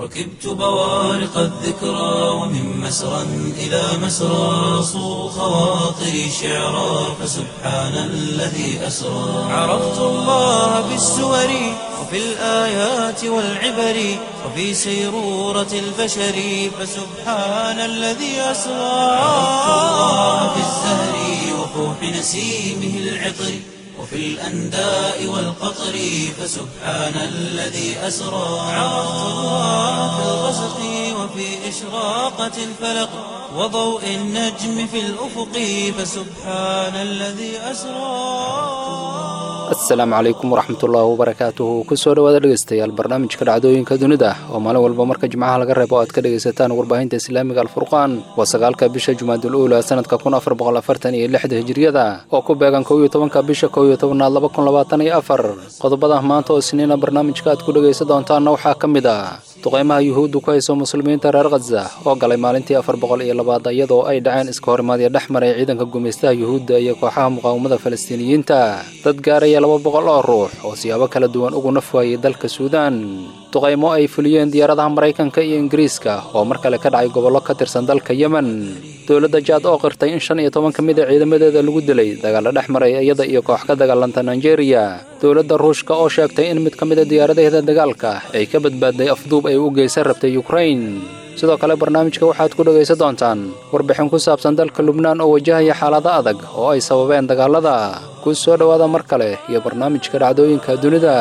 ركبت بوارق الذكرى ومن مسرى إلى مسرى صو خواطري شعرا فسبحان الذي أسرى عرفت الله بالسور وفي الآيات والعبر وفي سيرورة البشر فسبحان الذي أسرى عرفت الله بالزهر وفوح نسيمه العطر وفي الأنداء والقطر فسبحان الذي أسرى عرفت الله في الغسق وفي إشراقة الفلق وضوء النجم في الأفق فسبحان الذي أسرى asalaamu calaykum waraxmatullaahi wabarakaatuhu kusoo dhawaada dhegeystayaal barnaamijka dhacdooyinka dunida oo maalin walba marka jimcaha laga reebo aad ka dhegaysataan warbaahinta islaamiga alfurqaan waa sagaalka bisha jumaadul uula sanadka kun afar boqol afartan iyo lixda hijiriyada oo ku beegan kow iyo tobanka bisha kow iyo tobanaad laba kun labaatan iyo afar qodobada maanta oo isniina barnaamijka aad ku dhegaysan doontaanna waxaa ka mid ah duqeymaha yuhuuddu ku hayso muslimiinta reer khaza oo galay maalintii afar boqol iyo labaad iyadoo ay dhaceen iska horimaadyo dhex maray ciidanka gumaystaha yuhuudda iyo kooxaha muqaawamada falastiiniyiinta dad gaaraya laba boqol oo ruux oo siyaabo kala duwan ugu naf waayey dalka suudaan duqaymo ay fuliyeen diyaaradaha maraykanka iyo ingiriiska oo mar kale ka dhacay gobollo ka tirsan dalka yemen dowladda jaad oo qirtay in shan iyo toban ka mid a ciidamadeeda lagu dilay dagaalla dhex maray iyada iyo koox ka dagaalanta nigeria dowladda ruushka oo sheegtay in mid ka mid a diyaaradaheeda dagaalka ay ka badbaadday afduub ay u geysan rabtay ukrain sidoo kale barnaamijka waxaad ku dhegaysan doontaan warbixin ku saabsan dalka lubnaan oo wajahaya xaalado adag oo ay sababeen dagaalada ku soo dhowaada mar kale iyo barnaamijka dhacdooyinka dunida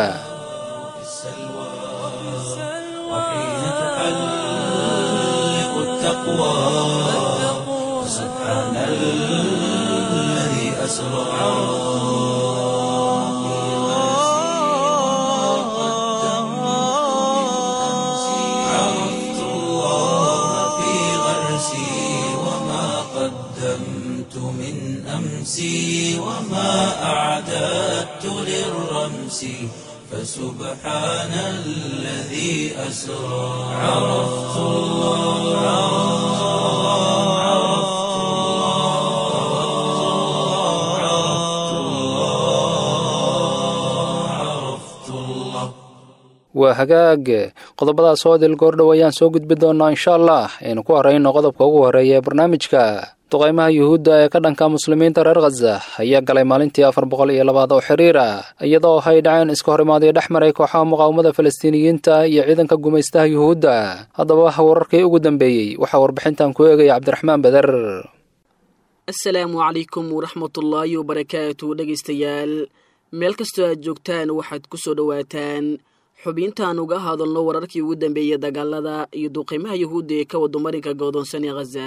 وحين تحلق التقوى سبحان الذي أسرى عرفت الله في غرسي وما قدمت من أمسي وما أعددت للرمس فسبحان الذي أسرى عرفت الله عرفت الله عرفت الله عرفت الله waa hagaag qodobadaas oo dil goordhow ayaan soo gudbi doonnaa insha allah aynu ku horrayno qodobka ugu horreeya ee barnaamijka duqaymaha yuhuudda ee ka dhanka muslimiinta reer khaza ayaa galay maalintii afar boqol iyo labaad oo xiriira iyadoo ay dhaceen iska horimaadyo dhex maray kooxaha muqaawamada falastiiniyiinta iyo ciidanka gumaystaha yuhuudda haddaba wararkii ugu dambeeyey waxaa warbixintan ku eegaya cabdiraxmaan beder asalaamu calaykum waraxmatullaahi wabarakaatu dhegaystayaal meel kastoo aad joogtaan waxaad ku soo dhowaataan xubintaan uga hadalno wararkii ugu dambeeyey dagaalada iyo duqeymaha yuhuudda ee ka wado marinka godoonsan ee khaza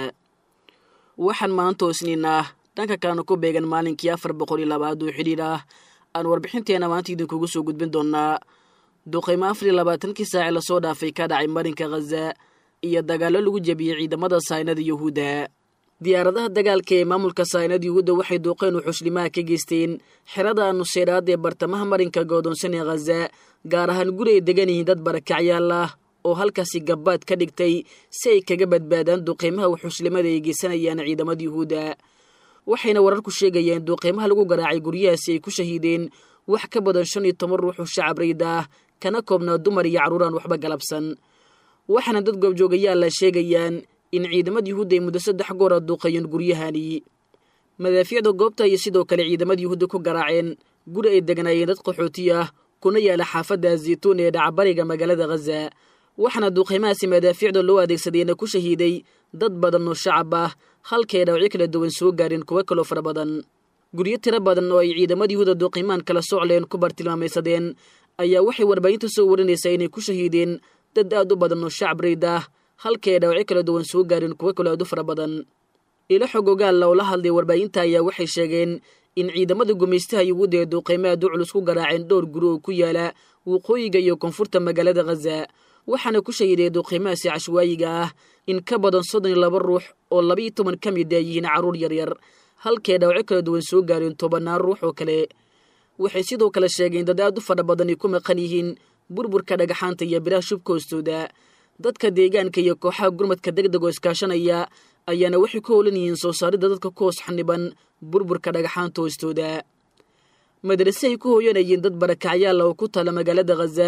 waxaan maanta isniin ah dhanka kalena ku beegan maalinkii afar boqol iyo labaad oo xidhiir ah aan warbixinteena maanta idinkugu soo gudbin doonaa duqeymo afar iyo labaatankii saaci lasoo dhaafay ka dhacay marinka khaza iyo dagaallo lagu jebiyey ciidamada saynada yuhuudda diyaaradaha dagaalka ee maamulka saynada yuhuudda waxay duuqeen uxushlimaha ka geysteen xerada nuseyraad ee bartamaha marinka goodoonsan ee khaza gaar ahaan guri ay degan yihiin dad barakacyaal ah oo halkaasi gabbaad ka dhigtay si ay kaga badbaadaan duqeymaha uxushlimada ay geysanayaan ciidamada yuhuudda waxayna wararku sheegayeen duqeymaha lagu garaacay guryahaasi ay ku shahiideen wax ka badan shan iyo toban ruux oo shacab rayd ah kana koobnaa dumar iyo carruur aan waxba galabsan waxaana dad goobjoogayaalla sheegayaan in ciidamada yuhuudda ay muddo saddex goora duuqayeen guryahani madaafiicda goobta iyo sidoo kale ciidamada yuhuudda ku garaaceen guri ay degnaayeen dad qaxooti ah kuna yaala xaafadda zaytuun ee dhacbariga magaalada khaza waxaana duuqeymahaasi madaafiicda loo adeegsadayna ku shahiiday dad badan oo shacab ah halkay dhaawacyo kala duwan soo gaareen kuwo kaloo fara badan guryo tiro badan oo ay ciidamada yuhuuda duuqimaan kala socleen ku bartilmaamaysadeen ayaa waxay warbaahinta soo warinaysaa inay ku shahiideen dad aad u badan oo shacab rayd ah halkay ay dhaawacyo kala duwan soo gaareen kuwo kaloo aad u fara badan ilo xogogaalla oo la hadlay warbaahinta ayaa waxay sheegeen in ciidamada gumaystaha yuhuudda ee duuqeymaha duculus ku garaaceen dhowr guri oo ku yaala waqooyiga iyo koonfurta magaalada khaza waxaana ku shahiiday duuqeymahaasi cashwaayiga ah in ka badan soddon iyo laba ruux oo labaiyo toban ka mid a yihiin carruur yaryar halkay dhaawacyo kala duwan soo gaareen tobannaan ruux oo kale waxay sidoo kale sheegeen dad aad u fadha badan ay ku maqan yihiin burburka dhagaxaanta iyo biraha shubka hoostooda dadka deegaanka iyo kooxaha gurmadka deg deg oo iskaashanaya ayaana waxay ku howlan yihiin soo saaridda dadka ku hoos xaniban burburka dhagaxaanta hoostooda madrase ay ku hooyanayeen dad barakacyaal oo ku taala magaalada khaza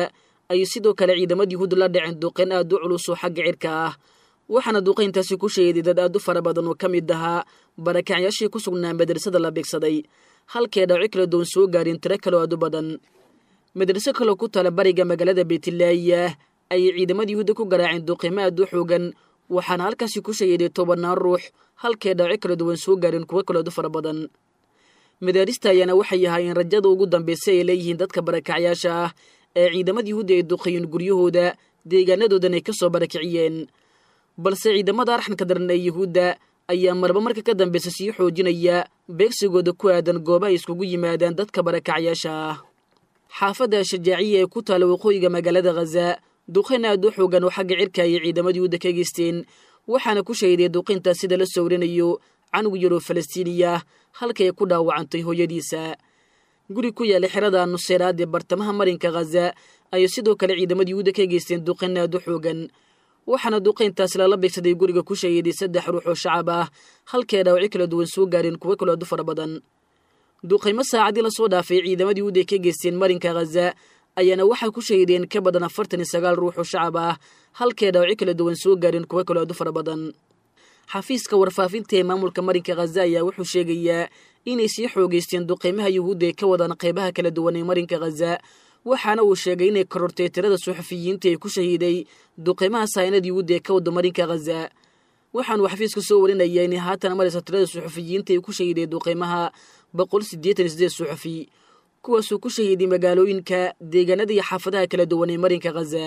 ayay sidoo kale ciidamada yuhuudda la dhaceen duqeyn aad u culus oo xagga cirka ah waxaana duqayntaasi ku sheeday dad aad u fara badan oo ka mid ahaa barakacyaashii ku sugnaa madrasada la beegsaday halkee dhaawaco kala duwan soo gaareen tiro kaloo aad u badan madraso kaloo ku tala bariga magaalada beytlaayah ayay ciidamada yuhuudda ku garaaceen duqeymo aad u xoogan waxaana halkaasi ku shayeeday tobannaan ruux halkee dhaawaco kala duwan soo gaareen kuwo kaloo aad u fara badan madaarista ayaana waxay ahaayeen rajada ugu dambaysa ay leeyihiin dadka barakacyaasha ah ee ciidamada yuhuudda ay duqeeyeen guryahooda deegaanadoodan ay ka soo barakiciyeen balse ciidamada arxanka daran ee yuhuudda ayaa marba marka ka dambaysa sii xoojinaya beegsigooda ku aadan goobaha iskugu yimaadaan dadka barakacyaasha ah xaafadda shajaaciya ee ku taala waqooyiga magaalada khaza duqayn aad u xoogan oo xagga cirka ayay ciidamada yuhuudda ka geysteen waxaana ku shahiday duqayntaas sida la sawrinayo canug yaroo falastiiniya halkay ku dhaawacantay hooyadiisa guri ku yaala xerada nuseeraad ee bartamaha marinka khaza ayay sidoo kale ciidamada yuhuudda ka geysteen duqayn aad u xoogan waxaana duqayntaas lala beegsaday guriga ku shahiday saddex ruux oo shacab ah halkee dhaawaco kala duwan soo gaareen kuwo kaloo aad u fara badan duqaymo saacadii lasoo dhaafay ciidamada yuhuudda ay ka geysteen marinka khaza ayaana waxaa ku shahideen ka badan afartan iyo sagaal ruux oo shacab ah halkee dhaawaco kala duwan soo gaareen kuwo kaloo aad u fara badan xafiiska warfaafinta ee maamulka marinka khaza ayaa wuxuu sheegayaa inay sii xoogeysteen duqaymaha yuhuudda ee ka wadaan qaybaha kala duwan ee marinka khaza waxaana uu sheegay inay korortay tirada suxufiyiinta ee ku shahiiday duqaymaha saynada yuhuudda ee ka wada marinka khaza waxaanuu xafiiska soo warinaya inay haatan maraysa tirada suxufiyiinta ee ku shahiiday duqaymaha boqol siddeetan iyo sideed suxufi kuwaasuu ku shahiiday magaalooyinka deegaanada iyo xaafadaha kala duwan ee marinka khaza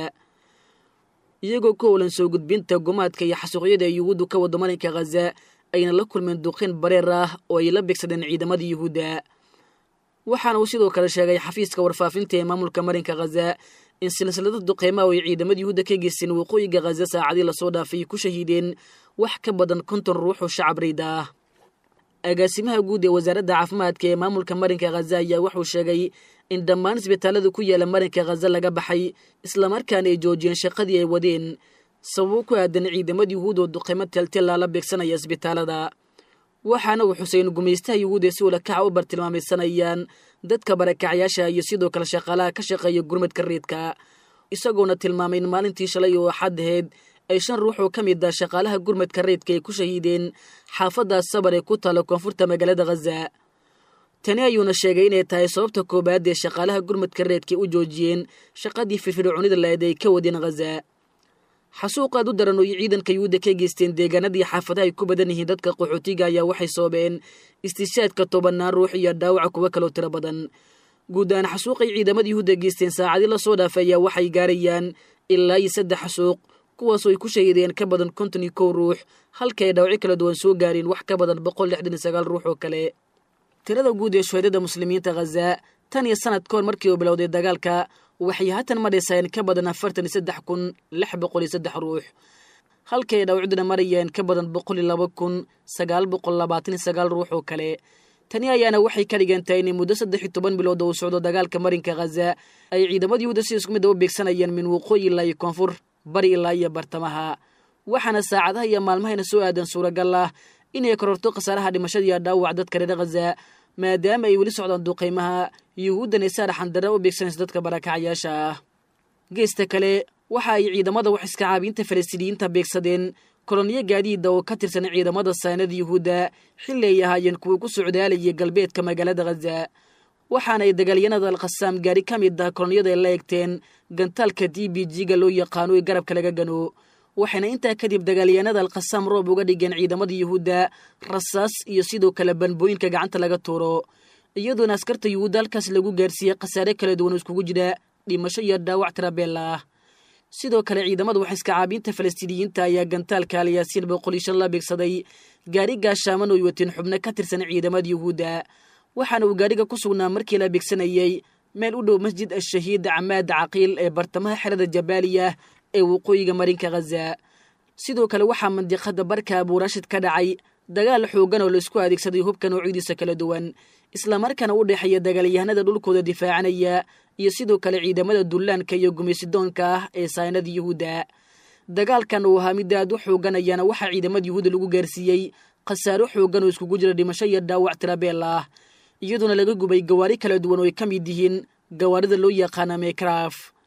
iyagoo ka howlan soo gudbinta gumaadka iyo xasuuqyada ee yuhuuddu ka wada marinka khaza ayna la kulmeen duqayn bareer ah oo ay la beegsadeen ciidamada yuhuudda waxaana uu sidoo kale sheegay xafiiska warfaafinta ee maamulka marinka khaza in silsilada duqeymaha oo ay ciidamada yuhuudda ka geysteen waqooyiga khaza saacadii lasoo dhaafay ku shahiideen wax ka badan konton ruux oo shacab rayda ah agaasimaha guud ee wasaaradda caafimaadka ee maamulka marinka khaza ayaa wuxuu sheegay in dhammaan isbitaalada ku yaala marinka khaza laga baxay islamarkaana ay joojiyeen shaqadii ay wadeen sababo ku aadan ciidamada yuhuud oo duqeymo teltela la beegsanaya isbitaalada waxaana uu xuseyn gumaystaha yuhuud ee si ulakaca u bartilmaamaysanayaan dadka barakacyaasha iyo sidoo kale shaqaalaha ka shaqeeya gurmadka reedka isagoona tilmaamay in maalintii shalay oo axad aheyd ay shan ruux oo ka mid ah shaqaalaha gurmadka reedka ay ku shahiideen xaafaddaas sabar ee ku taala koonfurta magaalada khaza tani ayuuna sheegay inay tahay sababta koowaad ee shaqaalaha gurmadka reedka u joojiyeen shaqadii firfircoonida lahayd ay ka wadeen khaza xasuuq aad u daran oo ciidanka yuhuudda ka geysteen deegaanadii xaafadaha ay ku badan yihiin dadka qaxootiga ayaa waxay soobeen istishaadka tobannaan ruux iyo dhaawaca kuwo kaloo tiro badan guud ahaan xasuuqay ciidamada yuhuudda geysteen saacadii lasoo dhaafay ayaa waxay gaarayaan ilaa iyo saddex xasuuq kuwaasoo ay ku shahiideen ka badan konton iyo kow ruux halka ay dhaawaco kala duwan soo gaareen wax ka badan boqol lixdan iyo sagaal ruux oo kale tirada guud ee shuhadada muslimiinta khaza tan iyo sanad ka hor markii uu bilowday dagaalka waxay haatan madhaysayeen ka badan afartan iyo saddex kun lix boqol iyo saddex ruux halkay dhawcduna marayeen ka badan boqol iyo laba kun sagaal boqol labaatan iyo sagaal ruux oo kale tani ayaana waxay ka dhigan tahay inay muddo saddex iyo toban bilood oo uu socdo dagaalka marinka khaza ay ciidamada yuhuuda si isku mid a u beegsanayeen min waqooyi ilaa iyo koonfur bari ilaa iyo bartamaha waxaana saacadaha iyo maalmahayna soo aadan suuragal ah inay kororto khasaaraha dhimashada iyo dhaawac dadka reer khaza maadaama ay weli socdaan duqaymaha yuhuuddan ay saaraxan darra u beegsanayso dadka barakacyaasha ah geesta kale waxa ay ciidamada wax iska caabiinta falastiiniyiinta beegsadeen koloniyo gaadiida oo ka tirsan ciidamada saanada yuhuudda xilli ay ahaayeen kuwa ku socdaalayay galbeedka magaalada khaza waxaana ay dagaalyanada alkhasaam gaari ka mid ah koloniyada ay la egteen gantaalka d b g-ga loo yaqaano ee garabka laga gano waxayna intaa kadib dagaalyahanada alkhasaam roob uga dhigeen ciidamada yuhuudda rasaas iyo sidoo kale banbooyinka gacanta laga tuuro iyadoona askarta yuhuudda halkaas lagu gaarsiiyey khasaare kala duwan oo iskugu jira dhimasho iyo dhaawac tirabeella ah sidoo kale ciidamada wax iska caabiinta falastiiniyiinta ayaa gantaalka alyaasiin boqol iyo shan la beegsaday gaari gaashaaman oo ay wateen xubno ka tirsan ciidamada yuhuudda waxaana uu gaariga ku sugnaa markii la beegsanayey meel u dhow masjid ashahiid camaad caqiil ee bartamaha xerada jabaaliya ee waqooyiga marinka khaza sidoo kale waxaa mandiqada barka abuurashid ka dhacay dagaal xoogan oo laisku adeegsaday hubka noocidiisa kala duwan islamarkaana u dhexeeya dagaalyahanada dhulkooda difaacanaya iyo sidoo kale ciidamada dullaanka iyo gumaysidoonka ah ee saynada yuhuudda dagaalkan uu ahaa mid aad u xoogan ayaana waxaa ciidamada yuhuudda lagu gaarsiiyey khasaaro xoogan oo iskugu jira dhimasho iyo dhaawac tirabeel ah iyadoona laga gubay gawaari kala duwan oo ay ka mid yihiin gawaarida loo yaqaana mekraf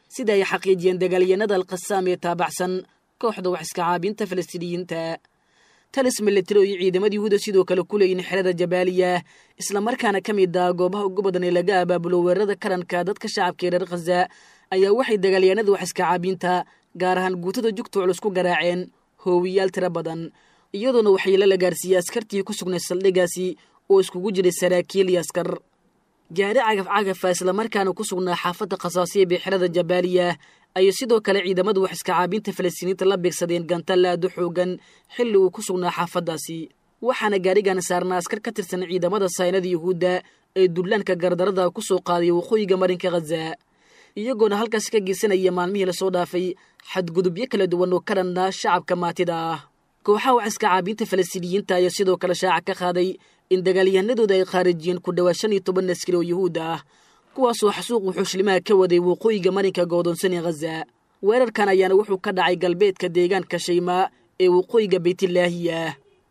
sida ay xaqiijiyeen dagaalyanada alkhasaam ee taabacsan kooxda wax iska caabinta falastiiniyiinta talis milatari oo iyo ciidamada yuhuuda sidoo kale ku leeyihin xerada jabaaliya islamarkaana ka mid ah goobaha ugu badan ee laga abaabulo weerarada karanka dadka shacabka ee reer khaza ayaa waxay dagaalyahanada wax iska caabinta gaar ahaan guutada jugta culus ku garaaceen hoowiyaal tiro badan iyadoona waxyeelo la gaarsiiyey askartii ku sugnay saldhigaasi oo iskugu jiray saraakiil iyo askar gaari cagaf cagafa islamarkaana ku sugnaa xaafadda khasaasiya bee xerada jabaaliya ayay sidoo kale ciidamadu wax iska caabinta falastiiniinta la beegsadeen gantaal aad u xoogan xilli uu ku sugnaa xaafaddaasi waxaana gaarigan saarnaa askar ka tirsan ciidamada saynada yuhuudda ee dullaanka gardarada ku soo qaaday waqooyiga marinka khaza iyagoona halkaas ka geysanaya maalmihii lasoo dhaafay xadgudubyo kala duwan oo ka dhanna shacabka maatida ah kooxaha wax iska caabinta falastiiniyiinta ayaa sidoo kale shaaca ka qaaday in dagaalyahanadooda ay khaarijiyeen ku dhowaa shan iyo toban askari oo yuhuud ah kuwaasoo xasuuq wuxuushlimaha ka waday waqooyiga marinka goodoonsan ee khaza weerarkan ayaana wuxuu ka dhacay galbeedka deegaanka shaymaa ee waqooyiga baytilaahiya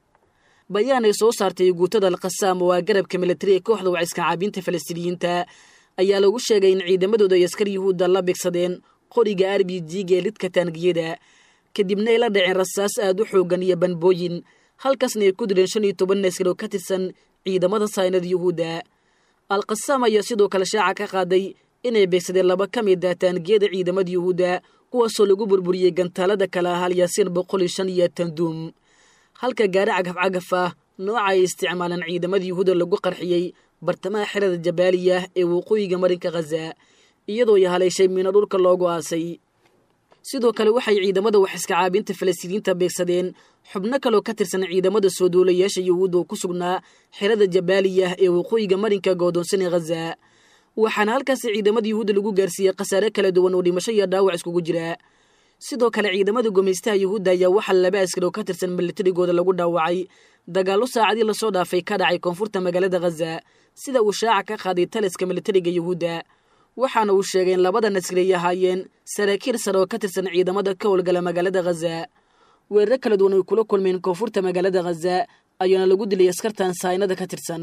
bayaan ay soo saartay guutada alkhasaam oo ah garabka militari ee kooxda wax iska caabinta falastiiniyiinta ayaa lagu sheegay in ciidamadooda ay askar yuhuudda la bigsadeen qoriga r b g-ga ee lidka taangiyada kadibna ay la dhaceen rasaas aad u xoogan iyo banbooyin halkaasna ay ku dileen shan iyo toban askar oo ka tirsan ciidamada saynada yuhuudda alkhasaam ayaa sidoo kale shaaca ka qaaday inay beegsadeen laba ka mid ah taangiyada ciidamada yuhuudda kuwaasoo lagu burburiyey gantaalada kale ah halyaasiin boqol iyo shan iyo tanduum halka gaari cagaf cagaf ah nooca ay isticmaaleen ciidamada yuhuudda lagu qarxiyey bartamaha xerada jabaaliya ee waqooyiga marinka khaza iyadoo ay haleeshay miino dhulka loogu aasay sidoo kale waxay ciidamada wax iska caabinta falastiiniinta beegsadeen xubno kaloo ka tirsan ciidamada soo duulayaasha yuhuudda oo ku sugnaa xerada jabaaliya ee waqooyiga marinka goodoonsan ee khaza waxaana halkaasi ciidamada yuhuudda lagu gaarsiiyey khasaare kala duwan oo dhimasho iyo dhaawac iskugu jira sidoo kale ciidamada gumaystaha yuhuudda ayaa waxaa laba askar oo ka tirsan militarigooda lagu dhaawacay dagaallo saacadii lasoo dhaafay ka dhacay koonfurta magaalada khaza sida uu shaaca ka qaaday taliska militariga yuhuudda waxaana uu sheegay in labadan askari ay ahaayeen saraakiil sare oo ka tirsan ciidamada ka howlgala magaalada khaza weeraro kala duwan ay kula kulmeen koonfurta magaalada khaza ayaana lagu dilay askartan saynada ka tirsan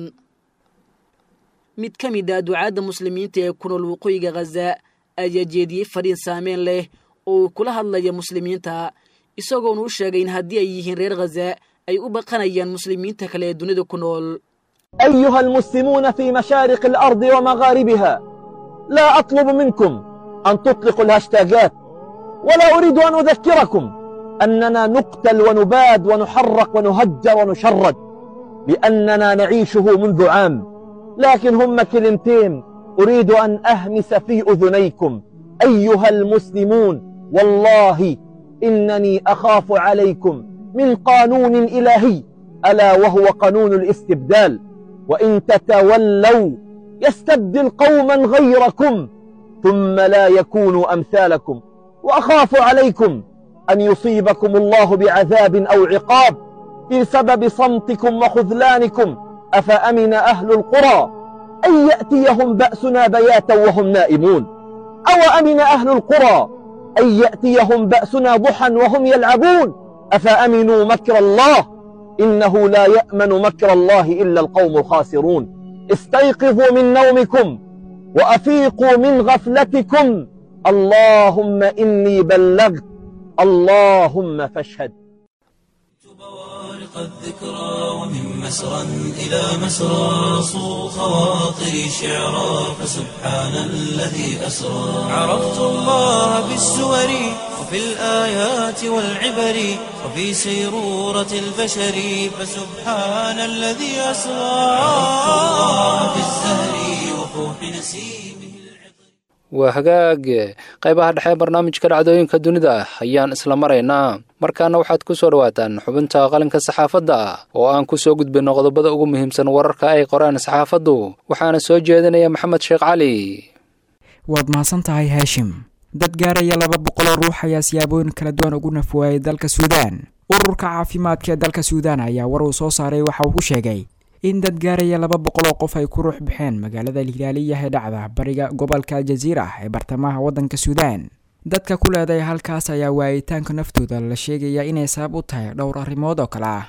mid ka mid ah ducaadda muslimiinta ee ku nool waqooyiga khaza ayaa jeediyey fadhiin saameyn leh oo uu kula hadlaya muslimiinta isagoona u sheegay in haddii ay yihiin reer khaza ay u baqanayaan muslimiinta kale ee dunida ku nool أيها المسلمون في مشارق الأرض ومغاربها لا أطلب منكم أن تطلقوا الهاشتاجات ولا أريد أن أذكركم أننا نقتل ونباد ونحرق ونهجر ونشرد لأننا نعيشه منذ عام لكن هم كلمتين أريد أن أهمس في أذنيكم أيها المسلمون والله إنني أخاف عليكم من قانون إلهي ألا وهو قانون الاستبدال وإن تتولوا يستبدل قوما غيركم ثم لا يكونوا أمثالكم وأخاف عليكم أن يصيبكم الله بعذاب أو عقاب بسبب صمتكم وخذلانكم أفأمن أهل القرى أن يأتيهم بأسنا بياتا وهم نائمون أو أمن أهل القرى أن يأتيهم بأسنا ضحى وهم يلعبون أفأمنوا مكر الله إنه لا يأمن مكر الله إلا القوم الخاسرون استيقظوا من نومكم وأفيقوا من غفلتكم اللهم إني بلغت اللهم فاشهد بوارق الذكرى ومن مسرى إلى مسرى صو خواطري شعرا فسبحان الذي أسرى عرفت الله بالسور وفي الآيات والعبر وفي سيرورة البشر فسبحان الذي أسرى عرفت الله بالزهر وفوح نسيمه waa hagaag qaybaha dhexe barnaamijka dhacdooyinka dunida ayaan isla maraynaa markaana waxaad ku soo dhawaataan xubinta qalinka saxaafadda oo aan ku soo gudbinno qodobada ugu muhiimsan wararka ay qoraan saxaafaddu waxaana soo jeedinaya maxamed sheekh cali waad mahadsan tahay haashim dad gaaraya laba boqoloo ruux ayaa siyaabooyin kala duwan ugu nafwaayay dalka suudaan ururka caafimaadka ee dalka suudaan ayaa war uu soo saaray waxa uu ku sheegay in dad gaaraya laba boqol oo qof ay ku ruux baxeen magaalada hilaaliyaha ee dhacda bariga gobolka aljaziira ee bartamaha waddanka suudaan dadka ku leeday halkaas ayaa waayitaanka naftooda la sheegaya inay sabab u tahay dhowr arrimood oo kale ah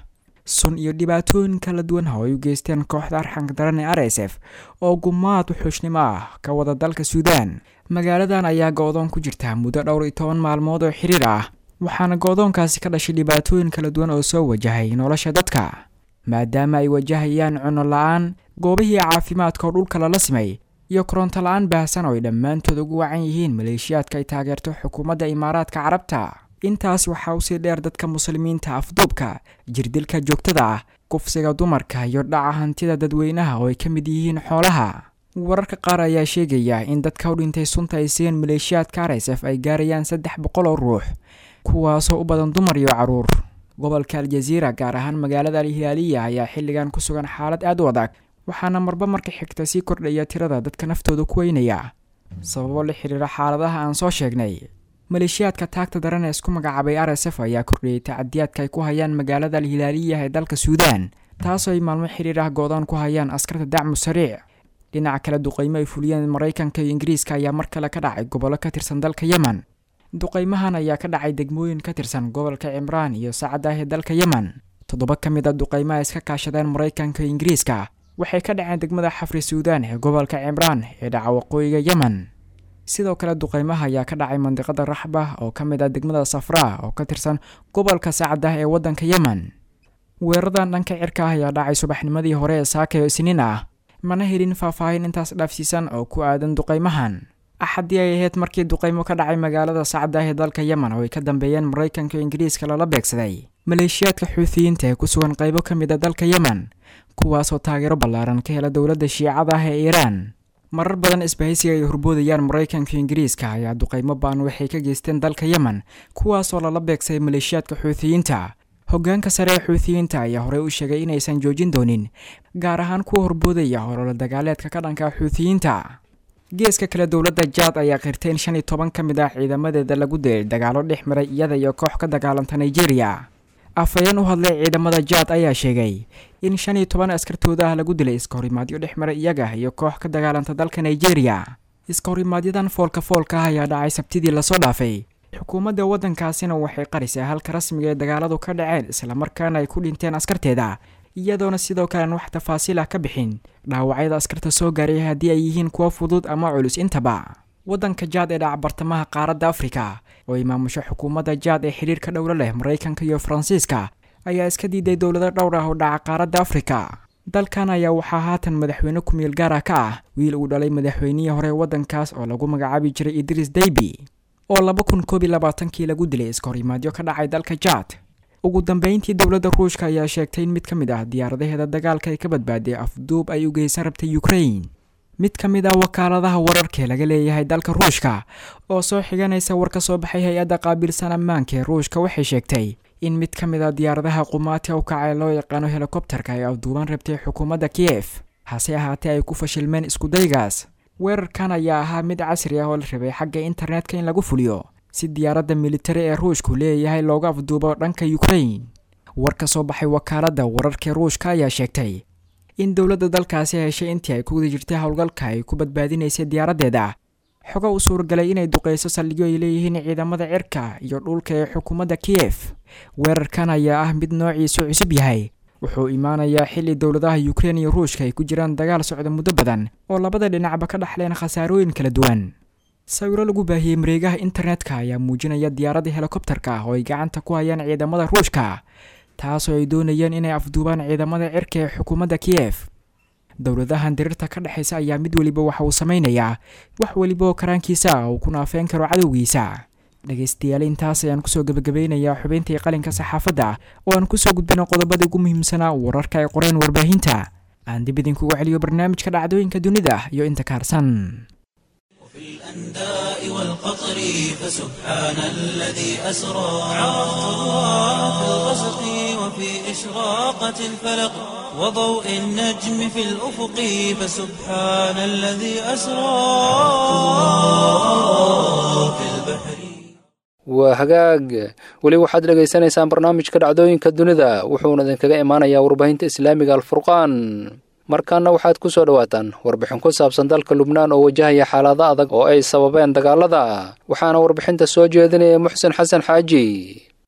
sun iyo dhibaatooyin kala duwan oo ay u geysteen kooxda arxanka daran ee r s f oo gumaad wuxuushnimo ah ka wada dalka suudaan magaaladan ayaa go-doon ku jirta muddo dhowr iyo toban maalmood oo xiriir ah waxaana go-doonkaasi ka dhashay dhibaatooyin kala duwan oo soo wajahay nolosha dadka maadaama ay wajahayaan cunno la-aan goobihii caafimaadka oo dhulka lala simay iyo koronto la-aan baahsan oo ay dhammaantood ugu wacan yihiin maleeshiyaadka ay taageerto xukuumadda imaaraadka carabta intaas waxaa usii dheer dadka muslimiinta afduubka jirdilka joogtada ah kufsiga dumarka iyo dhaca hantida dadweynaha oo ay ka mid yihiin xoolaha wararka qaar ayaa sheegaya in dadka u dhintay sunta ay siiyeen maleeshiyaadka r s f ay gaarayaan saddex boqol oo ruux kuwaasoo u badan dumar iyo caruur gobolka aljaziira gaar ahaan magaalada alhilaaliya ayaa xilligan ku sugan xaalad aad u adag waxaana marba marka xigta sii kordhaya tirada dadka naftooda ku weynaya sababo la xiriira xaaladaha aan soo sheegnay maleeshiyaadka taagta daran ee isku magacaabay r s f ayaa kordhiyey tacadiyaadka ay ku hayaan magaalada alhilaaliya ee dalka suudaan taasoo ay maalmo xiriir ah go-daan ku hayaan askarta dacmu sariic dhinaca kale duqeymo ay fuliyeen maraykanka iyo ingiriiska ayaa mar kale ka dhacay gobollo ka tirsan dalka yemen duqeymahan ayaa ka dhacay degmooyin ka tirsan gobolka cimraan iyo sacad ah ee dalka yemen toddoba ka mid a duqeymaha iska kaashadeen maraykanka iyo ingiriiska waxay ka dhaceen degmada xafri suudaan ee gobolka cimraan ee dhaca waqooyiga yemen sidoo kale duqeymaha ayaa ka dhacay mandiqada raxba oo ka mid ah degmada safraa oo ka tirsan gobolka sacad ah ee waddanka yemen weeradan dhanka cirka ah ayaa dhacay subaxnimadii hore ee saaka oo isniin ah mana helin faahfaahin intaas dhaafsiisan oo ku aadan duqeymahan axaddii ay ahayd markii duqeymo ka dhacay magaalada sacad ah ee dalka yemen oo ay ka dambeeyeen maraykanka iyo ingiriiska lala beegsaday maleeshiyaadka xuutiyiinta ee ku sugan qaybo ka mid a dalka yemen kuwaasoo taageero ballaaran ka hela dowladda shiicada ah ee iiraan marar badan isbahaysiga ay horboodayaan maraykanka iyo ingiriiska ayaa duqeymo baan waxay ka geysteen dalka yemen kuwaasoo lala beegsaday maleeshiyaadka xuutiyiinta hoggaanka sare ee xuutiyiinta ayaa horey u sheegay inaysan joojin doonin gaar ahaan kuwa horboodaya holola dagaaleedka ka dhanka xuutiyiinta geeska kale dowladda jaad ayaa qirtay in shan iyo toban ka mid ah ciidamadeeda lagu dilay dagaalo dhex maray iyada iyo koox ka dagaalanta nigeria afhayeen u hadlay ciidamada jaad ayaa sheegay in shan iyo toban askartooda ah lagu dilay iska horimaadyo dhex maray iyaga iyo koox ka dagaalanta dalka nigeria iska horimaadyadaan foolka foolka ah ayaa dhacay sabtidii lasoo dhaafay xukuumadda waddankaasina waxay qarisay halka rasmiga ee dagaaladu ka dhaceen islamarkaana ay ku dhinteen askarteeda iyadoona sidoo kalean wax tafaasiil ah ka bixin dhaawacyada askarta soo gaaray haddii ay yihiin kuwo fudud ama culus intaba waddanka jaad ee dhaca bartamaha qaaradda afrika oo ay maamusho xukuumadda jaad ee xidhiirka dhowlo leh maraykanka iyo faransiiska ayaa iska diiday dowlado dhowr ah oo dhaca qaaradda afrika dalkan ayaa waxaa haatan madaxweyne ku-meel gaar ah ka ah wiil uu dhalay madaxweynihii hore waddankaas oo lagu magacaabi jiray idriis daybi oo laba kun koob iyo labaatankii lagu dilay iska horimaadyo ka dhacay dalka jaad ugu dambeyntii dowladda ruushka ayaa sheegtay in mid ka mid ah diyaaradaheeda dagaalka ay ka badbaaday afduub ay u geysan rabtay ukrain mid ka mid ah wakaaladaha wararkaee laga leeyahay dalka ruushka oo soo xiganaysa war ka soo baxay hay-adda qaabilsan ammaanka ee ruushka waxay sheegtay in mid ka mid ah diyaaradaha qumaati u kacay loo yaqaano helikobterka ay afduuban rabtay xukuumadda kiyef hase ahaatee ay ku fashilmeen iskudaygaas weerarkan ayaa ahaa mid casri ah oo la rabay xagga internetka in lagu fuliyo si diyaaradda militari ee ruushku leeyahay looga afduubo dhanka ukrain war ka soo baxay wakaaladda wararkaee ruushka ayaa sheegtay in dowladda dalkaasi heshay intii ay ku guda jirtay howlgalka ay ku badbaadinaysay diyaaraddeeda xogo u suuragalay inay duqeyso saldhigyo ay leeyihiin ciidamada cirka iyo dhulka ee xukuumadda kiyef weerarkan ayaa ah mid noociisu cusub yahay wuxuu imaanayaa xilli dowladaha ukrein iyo ruushka ay ku jiraan dagaal socda muddo badan oo labada dhinacba ka dhexleen khasaarooyin kala duwan sawiro lagu baahiyey mareegaha internetka ayaa muujinaya diyaaradda helikobterka ah oo ay gacanta ku hayaan ciidamada ruushka taasoo ay doonayeen inay afduubaan ciidamada cirka ee xukuumadda kiyef dowladahan diriirta ka dhexaysa ayaa mid weliba waxa uu samaynayaa wax weliba oo karaankiisa ah uu ku naafeen karo cadowgiisa dhegaystayaal intaas ayaan kusoo gebagabeynayaa xubintii qalinka saxaafadda oo aan kusoo gudbino qodobada ugu muhiimsanaa wararka ay qoreen warbaahinta aan dib idinkugu celiyo barnaamijka dhacdooyinka dunida iyo inta kaarsan في الأنداء والقطر فسبحان الذي أسرى عرفت الله في الغسق وفي إشراقة الفلق وضوء النجم في الأفق فسبحان الذي أسرى في البحر waa hagaag weli waxaad dhegaysanaysaan barnaamijka dhacdooyinka dunida wuxuuna idinkaga imaanayaa warbaahinta islaamiga alfurqaan markaana waxaad ku soo dhowaataan warbixin ku saabsan dalka lubnaan oo wajahaya xaalado adag oo ay sababeen dagaalada waxaana warbixinta soo jeedinaya muxsen xasan xaaji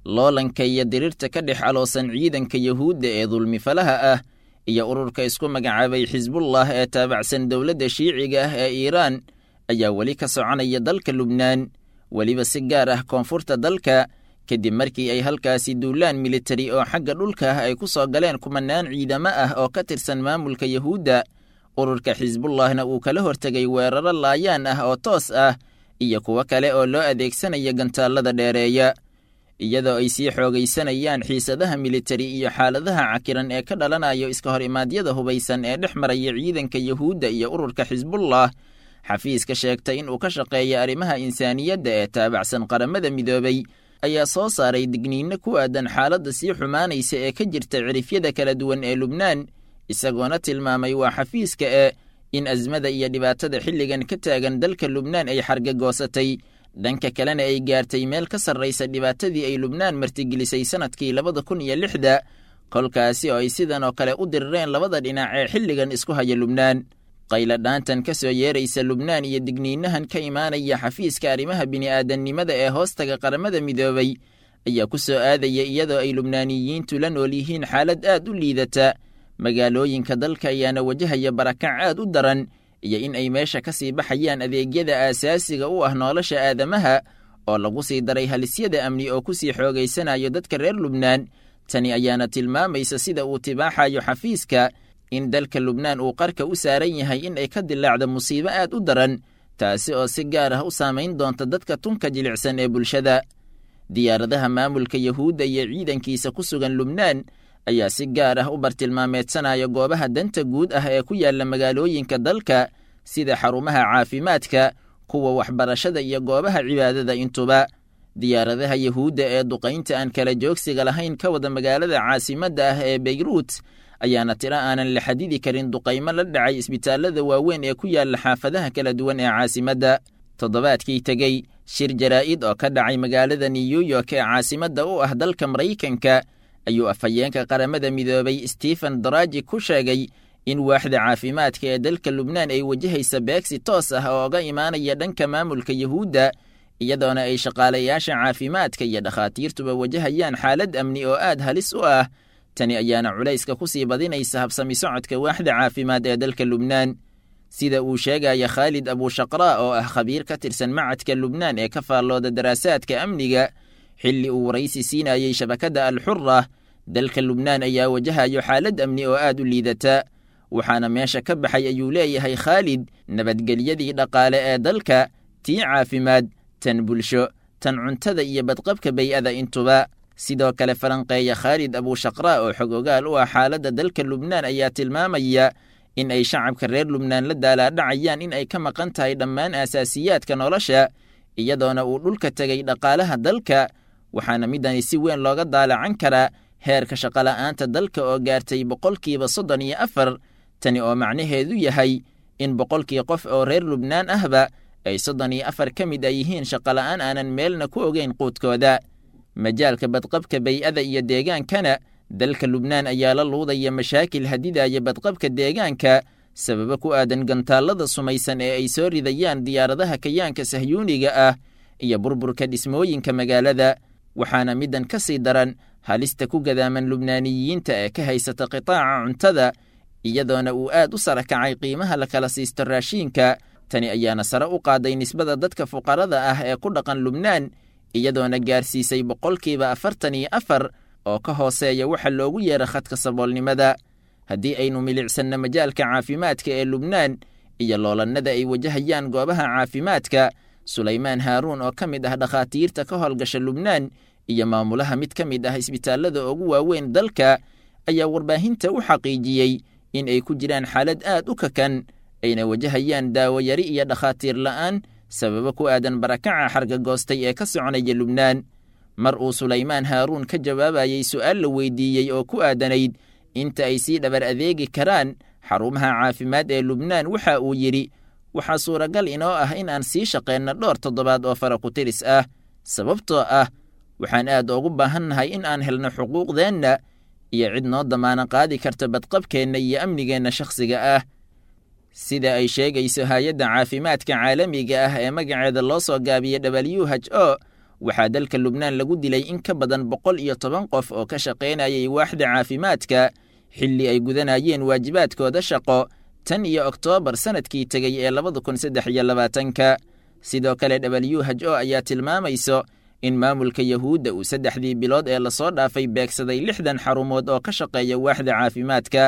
loolanka iyo dirirta ka dhex aloosan ciidanka yuhuudda ee dulmifalaha ah iyo ururka isku magacaabay xisbullah ee taabacsan dowladda shiiciga ah ee iiraan ayaa weli ka soconaya dalka lubnaan weliba si gaar ah koonfurta dalka kadib markii ay halkaasi duulaan militari oo xagga dhulka ah ay ku soo galeen kumanaan ciidamo ah oo ka tirsan maamulka yuhuudda ururka xisbullahna uu kala hortegay weeraro laayaan ah oo toos ah iyo kuwo kale oo loo adeegsanaya gantaallada dheereeya iyadoo ay sii xoogaysanayaan xiisadaha militari iyo xaaladaha cakiran ee ka dhalanayo iska hor imaadyada hubaysan ee dhex maraya ciidanka yuhuudda iyo ururka xisbullah xafiiska sheegtay in uu ka shaqeeya arrimaha insaaniyadda ee taabacsan qaramada midoobay ayaa soo saaray digniinno ku aadan xaaladda sii xumaanaysa ee ka jirta cirifyada kala duwan ee lubnaan isagoona tilmaamay waa xafiiska ee in asmada iyo dhibaatada xilligan ka taagan dalka lubnaan ay xargagoosatay dhanka kalena ay gaartay meel ka sarraysa dhibaatadii ay lubnaan martigelisay sannadkii labada kun iyo lixda kolkaasi oo ay sidan oo kale u dirireen labada dhinac ee xilligan isku haya lubnaan qayladhaantan ka soo yeeraysa lubnaan iyo digniinahan ka imaanaya xafiiska arrimaha bini'aadannimada ee hoostaga qaramada midoobay ayaa ku soo aadaya iyadoo ay lubnaaniyiintu la nool yihiin xaalad aad u liidata magaalooyinka dalka ayaana wajahaya barakac aad u daran iyo in ay meesha ka sii baxayaan adeegyada aasaasiga u ah nolosha aadamaha oo lagu sii daray halisyada amni oo ku sii xoogaysanayo dadka reer lubnaan tani ayaana tilmaamaysa sida uu tibaaxayo xafiiska in dalka lubnaan uu qarka u saaran yahay in ay ka dilaacdo musiibo aad u daran taasi oo si gaar ah u saamayn doonta dadka tunka jilicsan ee bulshada diyaaradaha maamulka yuhuudda iyo ciidankiisa ku sugan lubnaan ayaa si gaar ah u bartilmaameedsanaya goobaha danta guud ah ee ku yaalla magaalooyinka dalka sida xarumaha caafimaadka kuwa waxbarashada iyo goobaha cibaadada intuba diyaaradaha yuhuudda ee duqaynta aan kala joogsiga lahayn ka wada magaalada caasimadda ah ee beyruut ayaana tiro aanan la xadidi karin duqaymo la dhacay isbitaallada waaweyn ee ku yaalla xaafadaha kala duwan ee caasimadda toddobaadkii tegey shir jaraa'id oo ka dhacay magaalada new york ee caasimadda u ah dalka maraykanka ayuu afhayeenka qaramada midoobay stephen daraji ku sheegay in waaxda caafimaadka ee dalka lubnaan ay wajahaysa beegsi toos ah oo oga imaanaya dhanka maamulka yuhuudda iyadoona ay shaqaalayaasha caafimaadka iyo dhakhaatiirtuba wajahayaan xaalad amni oo aad halis u ah tani ayaana culayska ku sii badinaysa habsami socodka waaxda caafimaad ee dalka lubnaan sida uu sheegaya khaalid abushaqraa oo ah khabiir ka tirsan macadka lubnaan ee ka faallooda daraasaadka amniga xilli uu waraysi siinayey shabakadda alxura dalka lubnaan ayaa wajahayo xaalad amni oo aad u liidata waxaana meesha ka baxay ayuu leeyahay khaalid nabadgelyadii dhaqaale ee dalka tii caafimaad tan bulsho tan cuntada iyo badqabka bey'ada intuba sidoo kale falanqeeya khaalid abushaqraa oo xog ogaal u ah xaaladda dalka lubnaan ayaa tilmaamaya in ay shacabka reer lubnaan la daalaadhacayaan in ay ka maqan tahay dhammaan aasaasiyaadka nolosha iyadoona uu dhulka tegay dhaqaalaha dalka waxaana midani si weyn looga daalacan karaa heerka shaqola'aanta dalka oo gaartay boqolkiiba soddon iyo afar tani oo macnaheedu yahay in boqolkii qof oo reer lubnaan ahba ay soddon iyo afar ka mid a yihiin shaqola'aan aanan meelna ku ogeyn quudkooda majaalka badqabka bey'ada iyo deegaankana dalka lubnaan ayaa la luudaya mashaakil hadidaya badqabka deegaanka sababo ku aadan gantaallada sumaysan ee ay soo ridayaan diyaaradaha kayaanka sahyuuniga ah iyo burburka dhismooyinka magaalada waxaana middan ka sii daran halista ku gadaaman lubnaaniyiinta ee ka haysata qitaaca cuntada iyadoona uu aad u sara kacay qiimaha la kala siisto raashiinka tani ayaana sare u qaaday nisbada dadka fuqarada ah ee ku dhaqan lubnaan iyadoona gaarsiisay boqolkiiba afartan iyo afar oo ka hooseeya waxa loogu yeera khadka saboolnimada haddii aynu milicsanno majaalka caafimaadka ee lubnaan iyo loolannada ay wajahayaan goobaha caafimaadka sulaymaan haaruun oo ka mid ah dhakhaatiirta ka howlgasha lubnaan iyo maamulaha mid ka mid ah isbitaallada ugu waaweyn dalka ayaa warbaahinta u xaqiijiyey in ay ku jiraan xaalad aad u kakan ayna wajahayaan daawo yari iyo dhakhaatiir la'aan sababo ku aadan barakaca xargagoostay ee ka soconaya lubnaan mar uu sulaymaan haaruun ka jawaabayey su'aal la weydiiyey oo ku aadanayd inta ay sii dhabar adeegi karaan xarumaha caafimaad ee lubnaan waxa uu yidhi waxaa suuragal inoo ah in aan sii shaqeenno dhowr toddobaad oo fara ku tiris ah sababtoo ah waxaan aad ugu baahannahay in aan helno xuquuqdeenna iyo cid noo damaana qaadi karta badqabkeenna iyo amnigeenna shakhsiga ah sida ay sheegayso hay-adda caafimaadka caalamiga ah ee magaceeda loo soo gaabiya w h o waxaa dalka lubnaan lagu dilay in ka badan boqol iyo toban qof oo ka shaqaynayay waaxda caafimaadka xilli ay gudanayeen waajibaadkooda shaqo tan iyo oktoobar sannadkii tegey ee labada kun saddex iyo labaatanka sidoo kale w h o ayaa tilmaamayso in maamulka yahuudda uu saddexdii bilood ee lasoo dhaafay beegsaday lixdan xarumood oo ka shaqeeya waaxda caafimaadka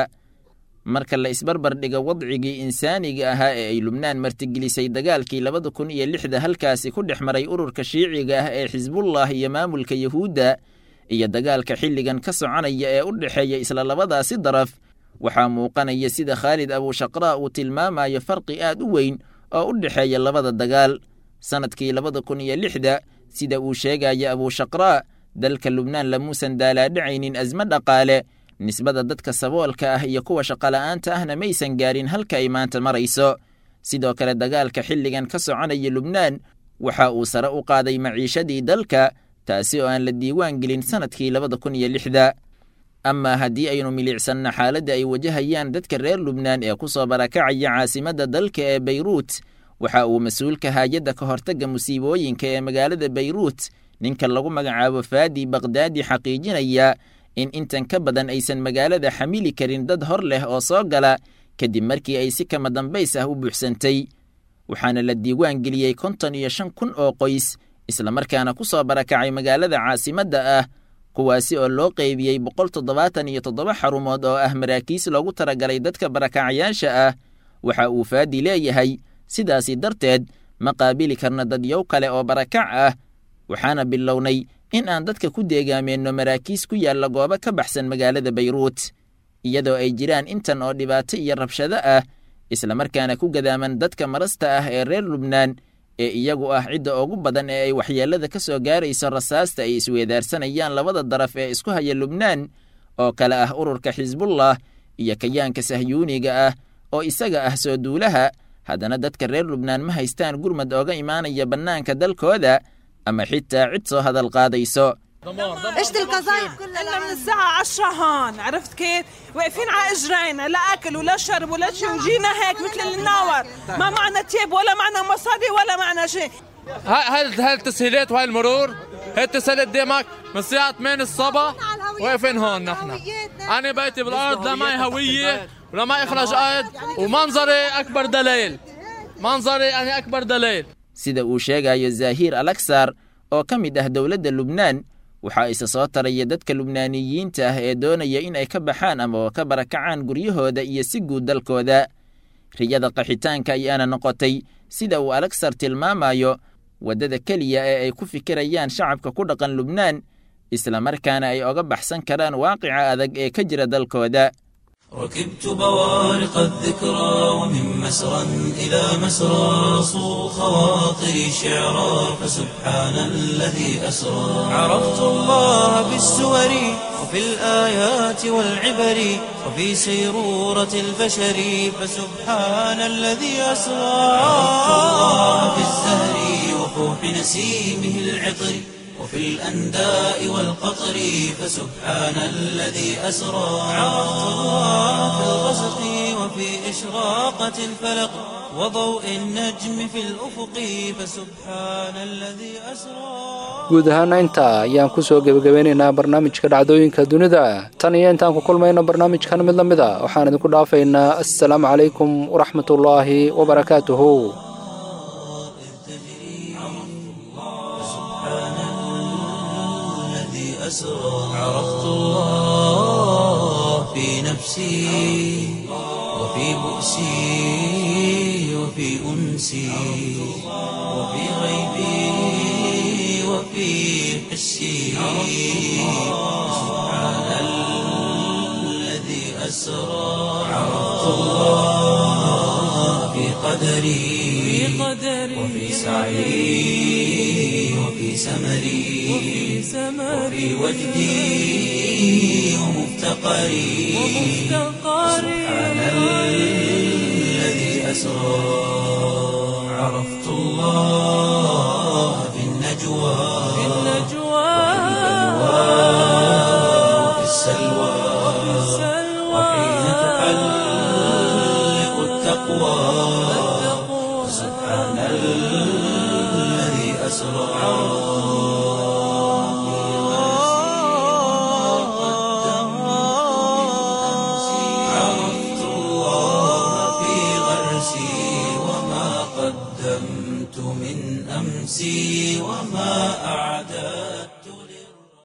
marka la isbarbar dhigo wadcigii insaaniga ahaa ee ay lubnaan martigelisay dagaalkii labada kun iyo lixda halkaasi ku dhex maray ururka shiiciga ah ee xisbullah iyo maamulka yahuudda iyo dagaalka xilligan ka soconaya ee u dhexeeya isla labadaasi daraf waxaa muuqanaya sida khaalid abuushaqraa uu tilmaamayo farqi aad u weyn oo u dhexeeya labada dagaal sannadkii labada kun iyo lixda sida uu sheegaya abuushaqraa dalka lubnaan lamuusan daalaadhacaynin asmo dhaqaale nisbada dadka saboolka ah iyo kuwa shaqola'aanta ahna maysan gaarin halka ay maanta marayso sidoo kale dagaalka xilligan ka soconaya lubnaan waxa uu sare u qaaday maciishadii dalka taasi oo aan la diiwaan gelin sannadkii labada kun iyo lixda amaa haddii aynu milicsanno xaaladda ay wajahayaan dadka reer lubnaan ee ku soo barakacaya caasimadda dalka ee bayruut waxa uu mas-uulka haayadda ka hortagga musiibooyinka ee magaalada bayruut ninka lagu magacaabo faadi bakdaadi xaqiijinaya in intan ka badan aysan magaalada xamili karin dad hor leh oo soo gala kadib markii ay si kama dambays ah u buuxsantay waxaana la diiwaan geliyey konton iyo shan kun oo qoys islamarkaana ku soo barakacay magaalada caasimadda ah kuwaasi oo loo qeybiyey boqol toddobaatan iyo toddoba xarumood oo ah maraakiis loogu talagalay dadka barakacayaasha ah waxa uu faadi leeyahay sidaasi darteed ma qaabili karna dadyow kale oo barakac ah waxaana bilownay in aan dadka ku deegaameenno maraakiis ku yaalla goobo ka baxsan magaalada bayruut iyadoo ay jiraan intan oo dhibaato iyo rabshado ah islamarkaana ku gadaaman dadka marasta ah ee reer lubnaan ee iyagu ah cidda ugu badan ee ay waxyeellada ka soo gaarayso rasaasta ay isweedaarsanayaan labada daraf ee isku haya lubnaan oo kale ah ururka xisbullah iyo kayaanka sahyuuniga ah oo isaga ah soo duulaha haddana dadka reer lubnaan ma haystaan gurmad ooga imaanaya bannaanka dalkooda ama xitaa cid soo hadal qaadayso ايش القذايف كلها احنا من الساعة 10 هون عرفت كيف؟ واقفين على اجرينا لا اكل ولا شرب ولا شيء وجينا هيك مثل الناور ما معنا تيب ولا معنا مصاري ولا معنا شيء هاي هاي التسهيلات وهاي المرور هاي التسهيلات ديمك من الساعة 8 الصبح واقفين هون نحن أنا بيتي بالأرض لا معي هوية ولا معي إخراج أرض ومنظري أكبر دليل منظري أنا أكبر دليل sida uu sheegayo zaahiir alaksar oo ka mid ah dowladda lubnaan waxaa isa soo taraya dadka lubnaaniyiinta ah ee doonaya in ay ka baxaan ama ka barakacaan guryahooda iyo si guud dalkooda riyada qaxitaanka ayaana noqotay sida uu alaksar tilmaamayo waddada keliya ee ay ku fikirayaan shacabka ku dhaqan lubnaan islamarkaana ay oga baxsan karaan waaqica adag ee ka jira dalkooda ركبت بوارق الذكرى ومن مسرى إلى مسرى صو خواطري شعرا فسبحان الذي أسرى عرفت الله بالسور وفي الآيات والعبر وفي سيرورة البشر فسبحان الذي أسرى عرفت الله بالزهر وفوح نسيمه العطر وفي الأنداء والقطر فسبحان الذي أسرى عرفت الله في الغسق وفي إشراقة الفلق وضوء النجم في الأفق فسبحان الذي أسرى guud ahaana intaa ayaan ku soo gebagabeynaynaa barnaamijka dhacdooyinka dunida tan iyo intaan ku kulmayno barnaamijkan mid la mid a waxaan idinku dhaafaynaa assalaamu calaykum waraxmatullaahi wabarakaatuhu أسرى عرفت الله في نفسي وفي بؤسي وفي أنسي وفي غيبي وفي حسي سبحان الذي أسرى عرفت الله في قدري وفي سعي وفي سمري وفي وجدي ومفتقري سبحان الذي أسرى عرفت الله